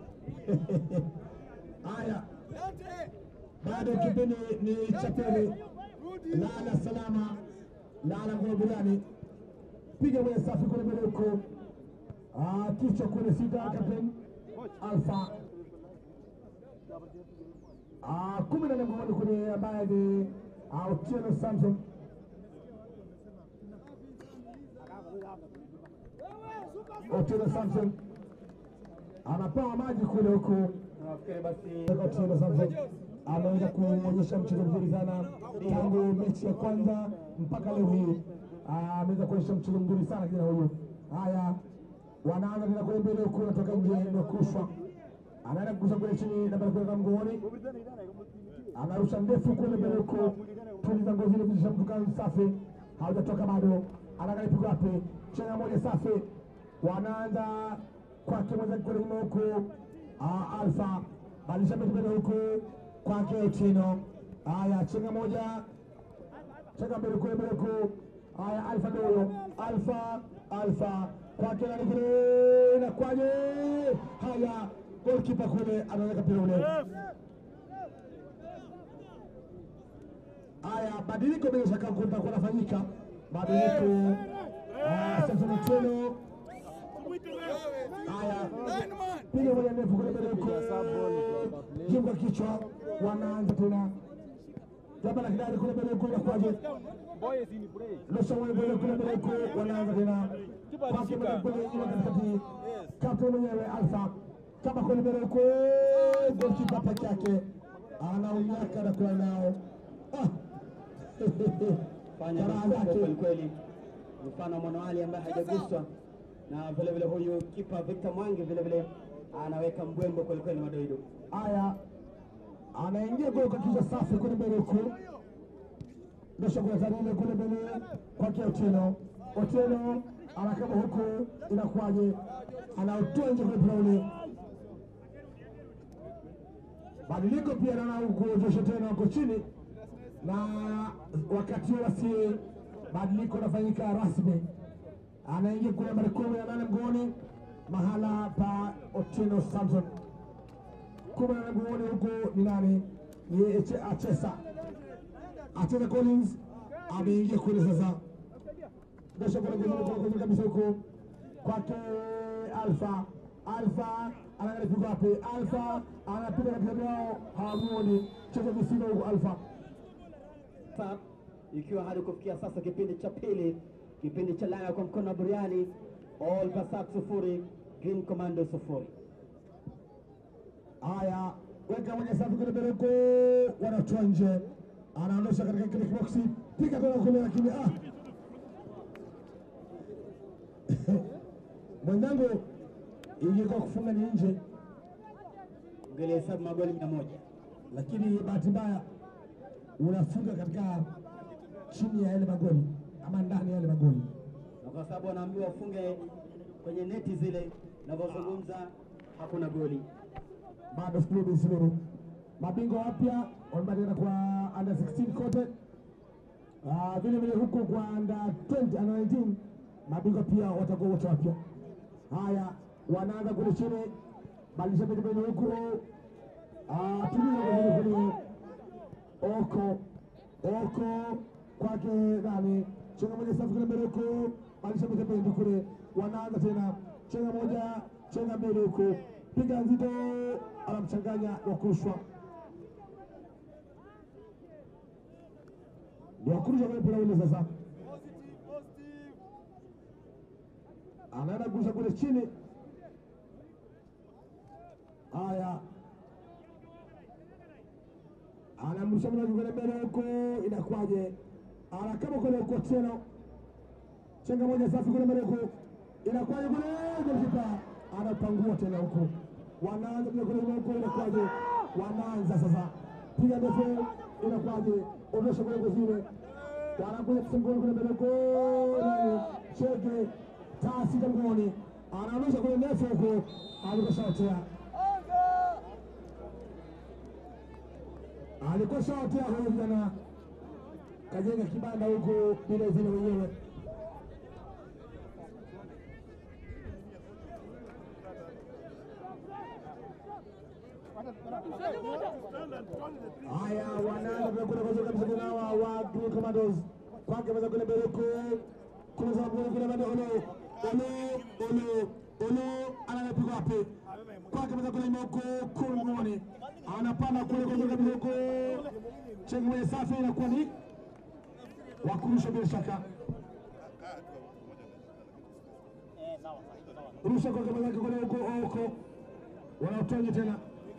haya Dante. bado kipindi ni cha pili Rudi. lala salama lala kwa burani piga mwenye safi kule mbele huko Ah, kichwa kule sita kapten alfa Ah, kumi na nne mgongoni kule ambaye ni ah, Otieno Samson Otieno Samson anapewa maji kule huko nafikiri basi Otieno Samson ameweza kuonyesha mchezo mzuri sana tangu mechi ya kwanza mpaka leo hii. Ah, Ameweza kuonyesha mchezo mzuri sana kijana huyu. Haya, wanaanza tena kule mbele huku, natoka nje na kushwa, anaenda kurusha kule chini na bado kuweka mguuni, anarusha ndefu kule mbele huku, tuliza ngozi ile kutisha mtu kama safi, haujatoka bado, anaangalia pigo wapi, chenga moja safi, wanaanza kwake mwenzake kule nyuma huku, ah, Alfa badilisha mbele mbele huku kwake Otieno. Haya, chenga moja cheka mbele kule mbele kuu. Haya, Alfa ndio huyo, Alfa Alfa kwake nani kule, inakwaje? Haya, golkipa kule anaweka mpira ule. Haya, badiliko bila shaka kutakuwa nafanyika badiliko. Ah, Samson Otieno Haya, piga moja ndefu kule mbele huko, jimba kichwa, wanaanza tena jaba la kidari kule mbele huko, inakuwaje? Nusa mwenye mbele kule mbele huko, wanaanza tena kwake mbele kule nyuma katikati, kapteni mwenyewe Alfa kama kule mbele huko, golkipa peke yake anaunyaka na kula nao Ah. fanya Jamaa makubwa zake. kweli kweli, mfano wa Mwanawali ambaye hajaguswa na vile vile huyu kipa Victor Mwangi vile vile anaweka mbwembo kweli kweli madoido. Haya, anaingia kule kwa kichwa safi kule mbele huku, ndosha kule Zarile kule mbele kwake Otieno. Otieno anakaba huku, inakuwaje? Anautoa nje kule mpira ule. Badiliko pia naona huku Joshua tena wako chini, na wakati huo basi badiliko inafanyika rasmi, anaingia kule nambari kumi na nane mgoni mahala pa Otieno Samson kumi na nane mgongoni huku ni nani? Ni Eche- Achesa. Achesa Collins ameingia kule sasa, ndosha kule kwenye kule kwenye kabisa huku kwake Alfa. Alfa anaangalia pigo wapi? Alfa anapiga katikati yao, hawamuoni cheza visima huku Alfa. Sasa ikiwa hadi kufikia sasa kipindi cha pili, kipindi cha laya kwa mkono wa buriani, All Basat sufuri, Green Commando sufuri. Haya, weka moja safi kule mbele huko, wanatoa nje, anaondosha katika kile kiboksi, piga tena kule, lakini ah, mwenzangu, ingekuwa kufunga ni nje, Ungelihesabu magoli mia moja. lakini bahati mbaya unafunga katika chini ya yale magoli ama ndani ya yale magoli. na kwa sababu wanaambiwa wafunge kwenye neti zile, navyozungumza hakuna goli. bado Suluhu bin Suluhu. Mabingwa wapya wamebadilika kwa under 16 kote, Ah, vile vile huku kwa under 20 under 19 mabingwa pia watakuwa wote wapya. Haya, wanaanza kule chini, badilisha pembeni huku, Ah, tuliza kule kule oko oko kwake nani, chenga moja safi kule mbele huku, badilisha pembeni kule, wanaanza tena chenga moja chenga mbele huku, piga nzito, anamchanganya wakurushwa ndio wakurusha kule mpira ule sasa, anaenda kurusha kule chini. Haya, anamrusha mlaji kule mbele huko, inakuwaje? Anakama kule huko tena, chenga moja safi kule mbele huko, inakuwaje kule, golikipa anapangua tena huko, wanaanza kule kule huko, inakuwaje? Wanaanza sasa, piga ndefu, inakuwaje? Ondosha kule kuzile, wanakuja kusengoni kule mbele huko, nani cheke taa sita mgoni, anaondosha kule ndefu huko, alikuwa shaotea alikuwa shaotea huyu kijana kajenga kibanda huko bila zile wenyewe. Haya, wanaanza vyakula kwanza kabisa tena hawa wa Green Commandos kwake meza kule mbele huko kuna sababu kule kule bado olo olo olo olo anapiga wapi kwake meza kule huko kumwone anapanda kule kwanza kabisa huko chenga mwenye safi inakuwa ni wakurusha bila shaka rusha kwa kama zake kule huko huko wanaotonya tena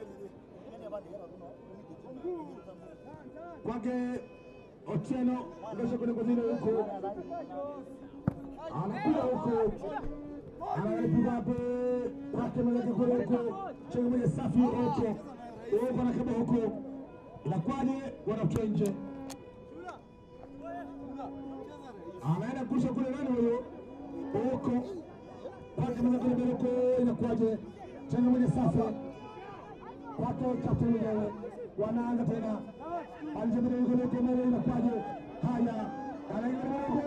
kwake Otieno ndosha kule kuzini huko anapiga huko anapiga hapo kwake mwenzake kule huko chenga mwenye safi huko huko anakaba huko inakwaje wanatoa nje anaenda kurusha kule nani huyo huko kwake mwenzake kule mbele huko inakwaje chenga mwenye safi kwake kapteni mwenyewe wanaanza tena alijabiri kule kule mbele inakwaje Haya, anaingia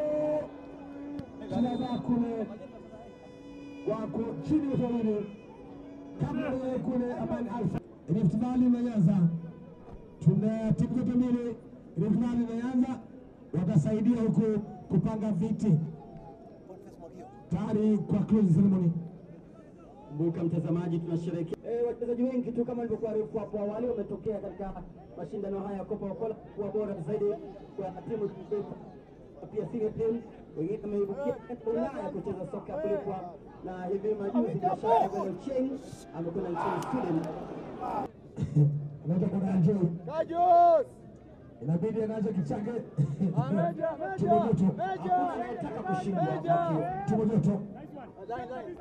Shababa kule wako chini ya wawili kabla ya kule Aman Alfa. Rift Valley imeanza, tuna timu zote mbili. Rift Valley imeanza, watasaidia huku kupanga viti tayari kwa close ceremony. Kumbuka mtazamaji, tunasherehekea eh, wachezaji wengi tu kama nilivyokuwa arifu hapo awali wametokea katika mashindano haya ya Copa Cola kuwa bora zaidi kwa timu pia senior team, wengine wameibukia katika Ulaya kucheza soka kulipwa, na hivi majuzi biashara Beno Cheng amekwenda nchini Sweden. Unaita kuna Anjo, Kajos! inabidi anaanza kichake Meja, tumo joto, meja, Hakuna anayetaka kushindwa meja. hapa. tumo joto. Dai, dai.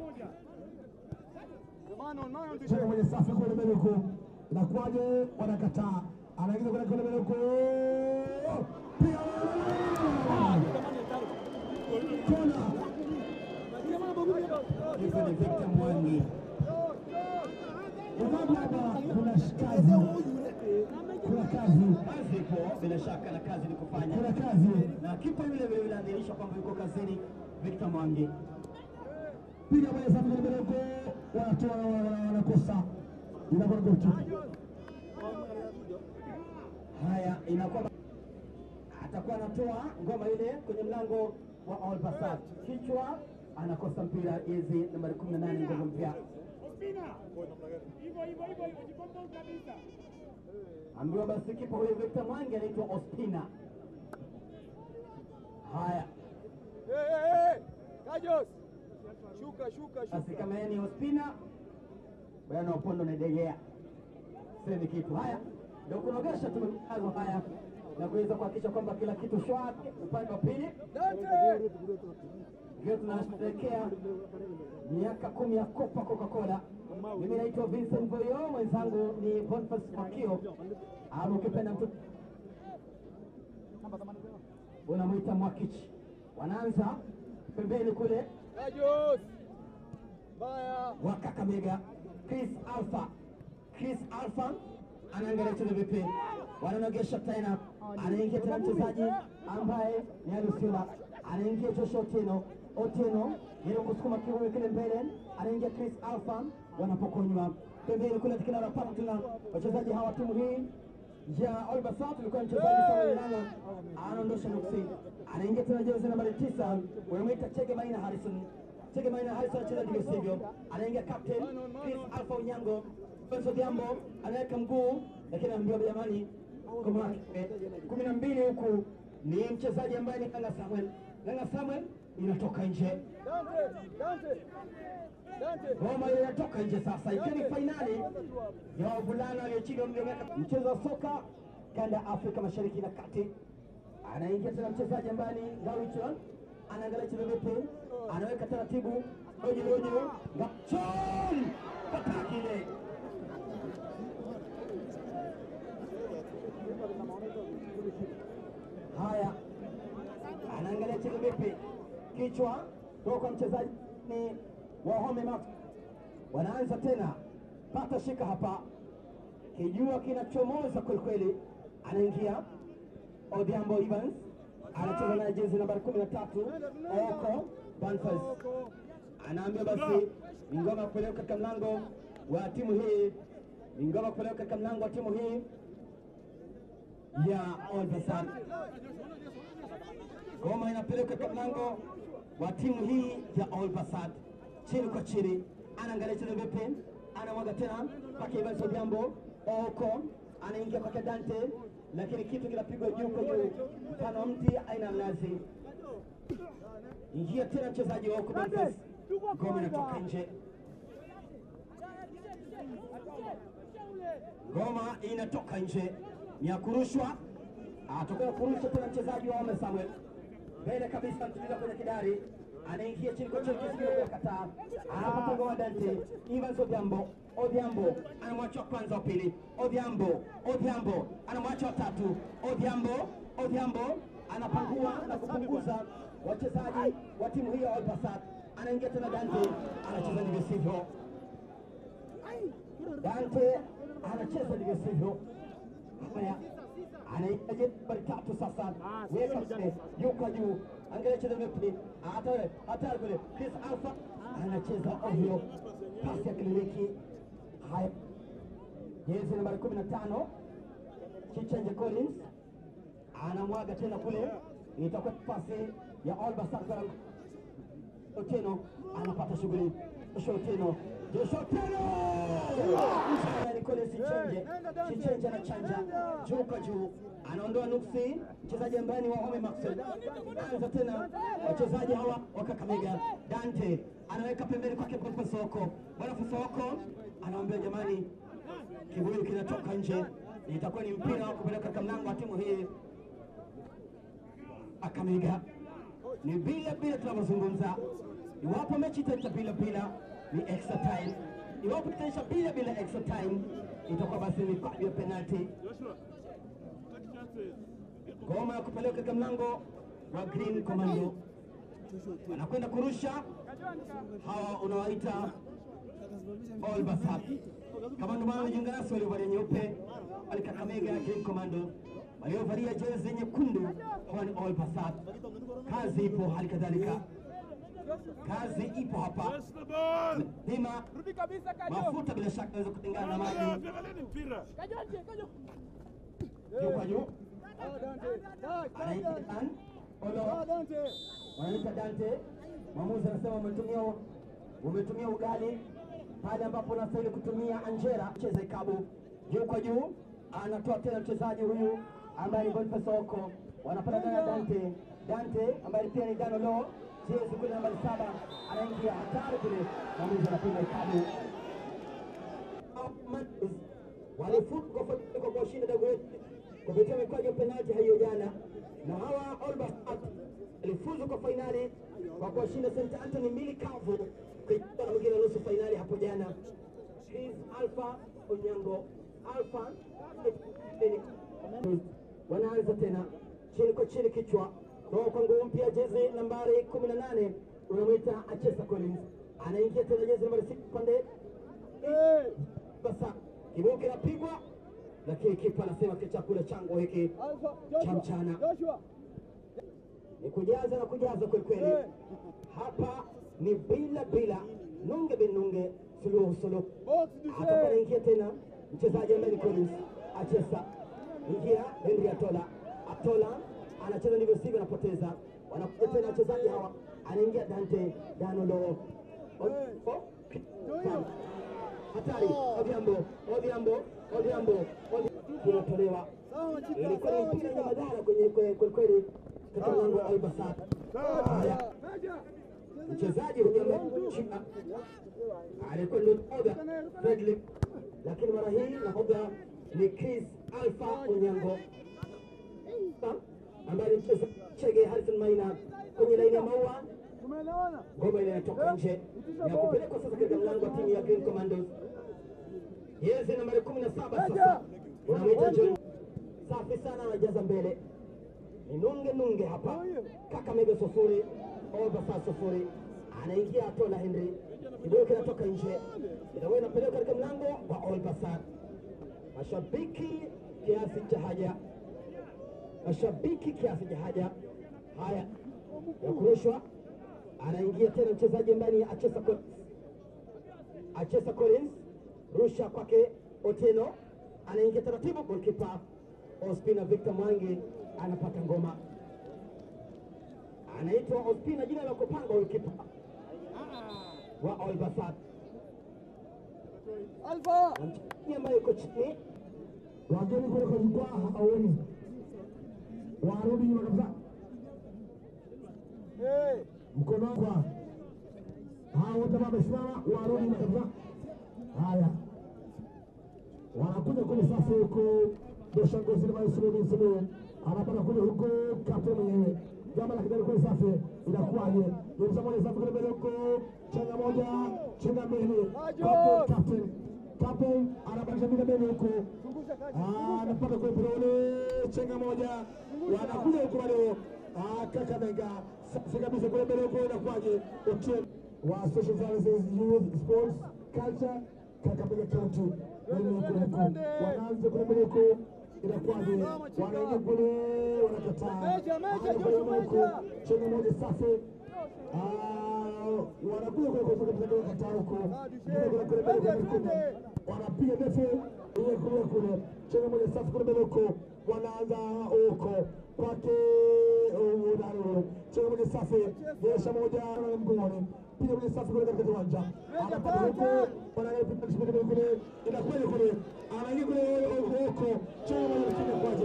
Mano, mano, Cheka kwenye safu kule mbele huko, inakuwaje? Wanakataa, anaingiza kule kule mbele huko, pia kona Hizo ni Victor Mwangi. Unaona hapa kuna kazi, kuna kazi, Kazi ipo bila shaka, na kazi ni kufanya, kuna kazi. na kipa yule vile vile anadhihirisha kwamba yuko kazini. Victor Mwangi Piga kwenye safu kule mbele huko, wanatoa wana- wanakosa, inakuwa ni goli. Haya, inakuwa atakuwa anatoa ngoma ile kwenye mlango wa Al Bassat, kichwa anakosa mpira, jezi nambari 18 nguvu mpya, ambiwa basi kipa huyo Victor Mwangi anaitwa Ospina. Haya Hey, hey, hey. Kajos! Shuka, shuka, basi, shuka. kama yeye ni Ospina, bwana Opondo naidegea semi kitu. Haya ndio kunogesha tu matangazo haya na kuweza kuhakikisha kwamba kila kitu shwari upande wa pili Dante! Leo tunasherehekea miaka kumi ya Copa Coca-Cola. Mimi naitwa Vincent Boyo, mwenzangu ni Boniface Makio, ama ukipenda mtu unamwita Mwakichi. Wanaanza pembeni kule Kajos! Baya! wa Kakamega, Chris Alpha. Chris Alpha anaangalia tena vipi, wananogesha tena, anaingia tena mchezaji ambaye ni Alusila, anaingia Joshua Otieno. Otieno yeye kusukuma kiume kile mbele, anaingia Chris Alpha, wanapokonywa pembeni kule, tikina wanapata tena wachezaji hawa timu hii ya Al Bassat ilikuwa mchezaji Samuel Lala anaondosha nuksi, anaingia tena jezi nambari tisa, wanamwita Chege Maina Harrison. Chege Maina Harrison anacheza ndivyo sivyo, anaingia captain Chris Alpha Onyango. Benzo Diambo anaweka mguu, lakini anaambiwa jamani, ngoma yake kumi na mbili huku ni mchezaji ambaye ni Langa Samuel. Langa Samuel inatoka nje, Dante! Dante! Dante! ngoma ile inatoka nje sasa, ikiwa ni fainali ya wavulana walio chini ya umri wa miaka mchezo wa soka kanda ya Afrika Mashariki na Kati. Anaingia tena mchezaji ambaye ni Gawichon, anaangalia cheza vipi, anaweka taratibu ojo ojo, Gachon pata kile haya, anaangalia cheza vipi, kichwa toka kwa mchezaji ni Wahome Max wanaanza tena, pata shika hapa, kijua kinachomoza kwelikweli, anaingia Odhiambo Evans anacheza naye jezi nambari kumi na tatu Oko Banfas anaambia basi ni ngoma kupeleka katika mlango wa timu hii, ni ngoma kupeleka katika mlango wa timu hii ya Al Bassat. Ngoma inapeleka katika mlango wa timu hii ya Al Bassat, chini kwa chini, anaangalia chini vipi, anamwaga tena kwake Evans Odhiambo Oko anaingia kwake Dante, lakini kitu kinapigwa juu kwa juu, mfano wa mti aina ya mnazi. Ingia tena mchezaji wa Oko Boniface, ngoma inatoka nje, ngoma inatoka nje, ni ya kurushwa. Atokea kurusha tena mchezaji wa Ome Samuel mbele kabisa, mtuliza kwenye kidari, anaingia chini kwa chini, kisigino kwa kataa, anapata ngoma Dante Evans Odhiambo. Odhiambo anamwacha wa kwanza, wa pili, Odhiambo Odhiambo anamwacha wa tatu, Odhiambo Odhiambo anapangua na kupunguza wachezaji wa timu hiyo ya Al Bassat. Anaingia tena Dante, anacheza ndivyo sivyo. Dante anacheza ndivyo sivyo. Haya, anaitaje nambari tatu sasa, weka mbele, yuko juu, angalia cheza vipi, hatari hatari kule, Chris Alpha anacheza ovyo, pasi ya kliniki. Haya, jezi nambari kumi na tano Chichanje Collins anamwaga tena kule, itakuwa pasi ya Olba Sakara. Otieno anapata shughuli, Joshua Otieno, Joshua Otieno Mshangani Collins Chichanje, Chichanje anachanja juu kwa juu, anaondoa nuksi, mchezaji ambaye ni Wahome Maxwell. Anza tena wachezaji hawa wa Kakamega, Dante anaweka pembeni kwake Boniface Soko, Boniface Soko anaambia jamani, kibuyu kinatoka nje, itakuwa ni mpira wa kupeleka katika mlango wa timu hii Kakamega. Ni bila bila tunavyozungumza, iwapo mechi itaisha bila bila ni extra time, iwapo itaisha bila bila extra time itakuwa basi ni kwaju ya penalty. Ngoma ya kupeleka katika mlango wa Green Commando, wanakwenda kurusha hawa unawaita All Basat. Kama ndio maana wanajiunga nasi waliovalia nyeupe wale Kakamega Green Commando, waliovalia jezi nyekundu hawa ni All Basat. Kazi ipo, hali kadhalika kazi ipo hapa. Dhima Rudi kabisa Kajo. mafuta bila shaka naweza kutengana na maji Kajo nje, Kajo. juu kwa juu, Ah, Dante. Ah, anaita Dan Olo Ah, Dante. wanaita Dante. Mwamuzi anasema umetumia umetumia ugali pale ambapo unastahili kutumia anjera. Cheza ikabu juu kwa juu, anatoa tena mchezaji huyu ambaye ni Boniface Oko, wanapata tena Dante. Dante ambaye pia ni Danolo, jezi kule nambari saba, anaingia hatari kule, mwamuzi anapiga ikabu walifungwa kwa kuwashinda Dagoretti kupitia mikwaju ya penalti hiyo jana, na hawa Olbas walifuzu kwa fainali kwa kuwashinda St Anthony mbili kavu kuichukua na mwingine nusu fainali hapo jana. Chris Alpha Onyango Alpha wanaanza tena chini kwa chini, kichwa roho kwa nguvu mpya, jezi nambari kumi na nane unamwita Achesa Collins anaingia tena, jezi nambari sita pande sasa kibao kinapigwa, lakini kipa anasema ki chakula changu hiki Alpha, cha Joshua. mchana Joshua. ni kujaza na kujaza kweli kweli. Eh. Hapa ni bila bila, nunge bin nunge, suluhu suluhu. Box Atakuwa Duse. anaingia tena mchezaji ambaye ni Collins Achesa, ingia Henry Atola. Atola anacheza ndivyo sivyo, anapoteza. Wanakuja tena wachezaji hawa, anaingia Dante Danolo. O- o- Sam. Hatari, Odhiambo, Odhiambo, Odhiambo, Odhiambo. Kinatolewa Sawa, Chika. ilikuwa ni Sawa, mpira wenye Chika. madhara kwenye kwe- kweli kweli katika mlango wa Albasat. Haya, Kaja. mchezaji huyu ambaye Chika alikuwa ndio nahodha Fredrick, lakini mara hii nahodha ni Chris Alpha Onyango ambaye ni mchezaji Chege Harrison Maina kwenye laini ya maua. Tumeelewana? Ngoma ile inatoka nje ya kupelekwa sasa katika mlango wa timu ya Green Commandos. Jezi nambari kumi na saba sasa unamwita John. Safi sana, anajaza mbele ni nunge nunge hapa. Kakamega sufuri, Olbasa sufuri, anaingia Atola Henry, kibuyu kinatoka nje, inakuwa inapelekwa katika mlango wa Olbasa. Mashabiki kiasi cha haja, mashabiki kiasi cha haja. Haya ya kurushwa, anaingia tena mchezaji ambaye ni Achesa Collins. Achesa Collins, rusha kwake Otieno, anaingia taratibu, golkipa Ospina Victor Mwangi anapata ngoma, anaitwa Ospina, jina la kupanga golkipa wa Olbasat, Alpha. na mchezaji ambaye yuko chini wageni kule kwa jukwaa hawaoni, warudi nyuma kabisa, Eh. mkono kwa hao wote ambao wamesimama warudi nyuma kabisa. Haya, wanakuja kule sasa, huko doshangozi na maisuru sulu anapata kule huko kato mwenyewe jambo la kijani kule safi, inakuwaje? Dirisa moja safi kule mbele huko, chenga moja, chenga mbili, captain captain captain anabadilisha mbili mbele huko Zungusha Kaja. Ah, anapata kule mpira ule, chenga moja, wanakuja huko bado. Ah, Kakamega safi kabisa kule mbele huko, inakuwaje? Otieno wa Social Services Youth Sports Culture Kakamega County, wale kule huko wanaanza kule mbele huko, inakuwaje? Wanaingia kule, wanakataa. Meja, meja, Haya, kule Joshua, huku, meja. chenga moja safi. Ah, wanakuja kule kwa sababu tunataka kataa huko. Kule kule kule mbele kule kule. Wanapiga ndefu ile kule kule. Chenga moja safi kule mbele huko. Wanaanza huko kwake Udaro. Chenga moja safi. Nyesha moja na mgongoni. Piga moja safi kule katika uwanja. Anapata huko. Wanaangalia piga kule kule. Inakuja kule. Anaingia kule huko. Chenga moja kile kwaje.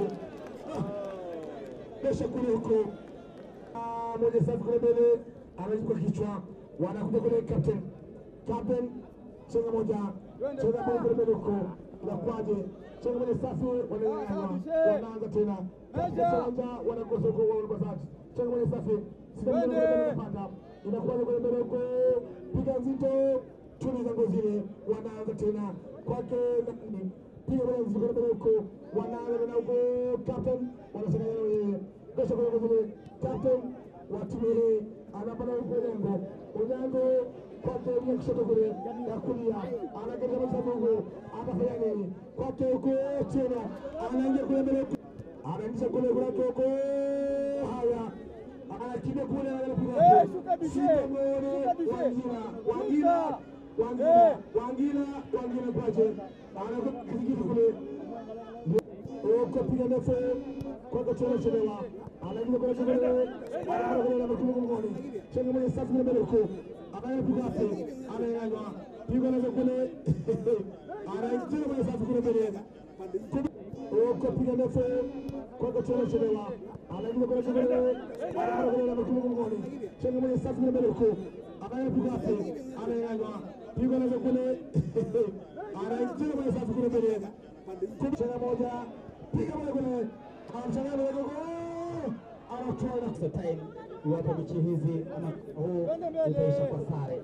Nyesha kule huko. Ah, moja safi kule mbele anachukua kichwa, wanakuja kule captain captain, chenga moja chenga moja kule mbele huko, inakuwaje? Chenga moja safi, wanaangana wanaanza tena katika kiwanja, wanakosa huko wao Basat, chenga moja safi, sida mbele kule mbele inapanda, inakuwaje kule mbele huko, piga nzito, tuliza ngozile, wanaanza tena kwake nani piga moja nzito kule mbele huko, wanaanza tena huko captain, wanachanganya wenyewe, kesho kule ngozile captain wa timu hii anapata huko Onyango. Onyango kwake mia kushoto kule ya kulia, anageza masabugu, atafanya nini kwake huko tena, anaingia kule mbele huko, anaingisha kule kwake huko, haya anakimbia kule, Eh, shuka bishe. Simone Shuka bishe. Wangila, Shuka. Wangila, Wangila, Eh. Wangila, Wangila kwaje, anakuwa kizingiti kule huko piga ndefu kwako tena chelewa anaingia kwenye chelewa anaingia kwenye namba kumi mgongoni chenga mwenye safu kule mbele huko anayepiga hapo anayanywa piga nazo kule anaingia kwenye safu kule mbele huko piga ndefu kwako tena chelewa anaingia kwenye chelewa anaingia kwenye namba kumi mgongoni chenga mwenye safu kule mbele huko anayepiga hapo anayanywa piga nazo kule anaingia kwenye safu kule mbele Chenga moja piga moja kule, anamchanganya moja gogo, anatoa na extra time iwapo mechi hizi ama huu utaisha kwa sare.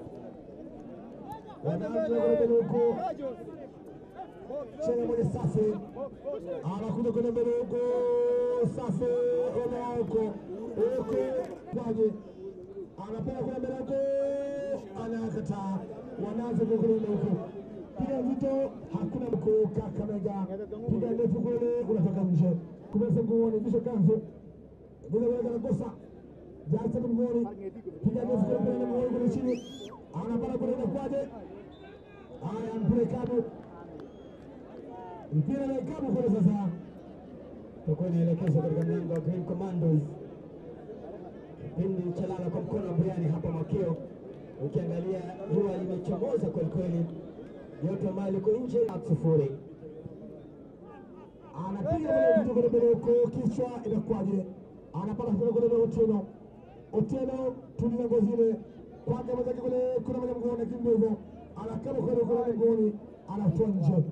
wanaanza kule mbele huko, chenga moja safi, anakuja kule mbele huko, safi, ona huko huko, kwaje, anapenda kule mbele huko, anakataa, wanaanza kule kule huko piga nzito, hakuna mkuu Kakamega, piga ndefu kule, unatoka nje, kumeza nguoni, visho kanzu vile vile kanakosa jasa mgoni, piga ndefu kule mbele, mgoni kule chini, anapata kule, inakwaje? Haya, mpira ikabu, mpira na ikabu kule sasa, Tutakuwa inaelekezwa katika mlango wa Green Commandos, kipindi cha lala kwa mkono wa Briani hapa Makio. Ukiangalia jua limechomoza kweli kweli, yote ambayo liko nje sufuri. anapiga kule vitu kule mbele huko, kichwa inakwaje? Anapata kule kule mbele Otieno, Otieno tulia ngozile kwake mwenzake kule, kuna moja mgoni, lakini ndio hivyo, anakaba kule kule mgoni, anatoa nje.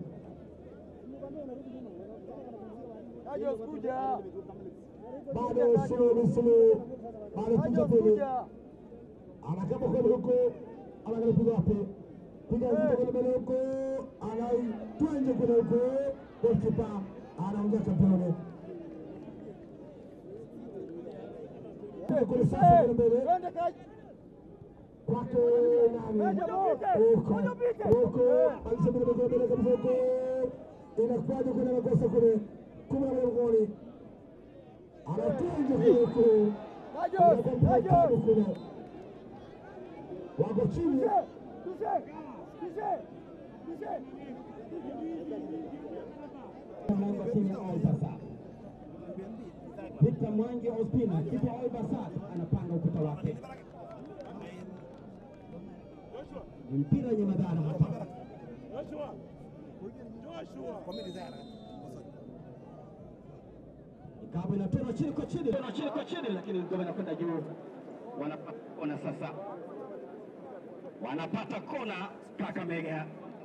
Ajos kuja. bado suluhu suluhu, bado picha Ajos pili, kuja. anakaba kweli huko, anaangalia piga wapi, piga nzito kule mbele huko, anaitoa nje kule huko, golikipa anaongea kampeone Piga kule sasa kule mbele Twende kaji. kwake nani huko huko, alisema mbele mbele kabisa huko, inakuwaje kule, anakosa kule kumi na moja mgoni, anatoa nje kule huko Ajos. Ajos. kule wako chini Tushe. Tushe. Tushe. mlango wa timu ya Al Bassat. Victor Mwangi Ospina, kipa wa Al Bassat anapanga ukuta wake. Ni mpira wenye madhara hapa. Ikabu inatona chini kwa chini, tona chini kwa chini, lakini ngoma inakwenda juu. Wanapata kona sasa, wanapata kona Kakamega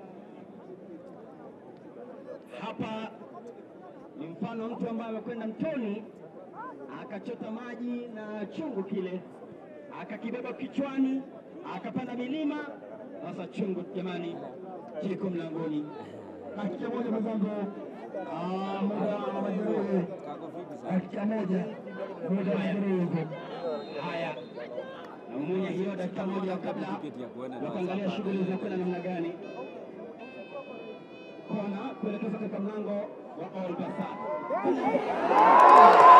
hapa ni mfano mtu ambaye amekwenda mtoni akachota maji na chungu kile akakibeba kichwani akapanda milima. Sasa chungu jamani, kiko mlangoni. dakika moja mwenzangu, Ah, muda wa majeruhi, dakika moja, muda wa majeruhi huko. Haya, naumunya hiyo dakika moja kabla ya kuangalia shughuli zinakwenda namna gani. Kona kuelekeza katika mlango wa Al Bassat.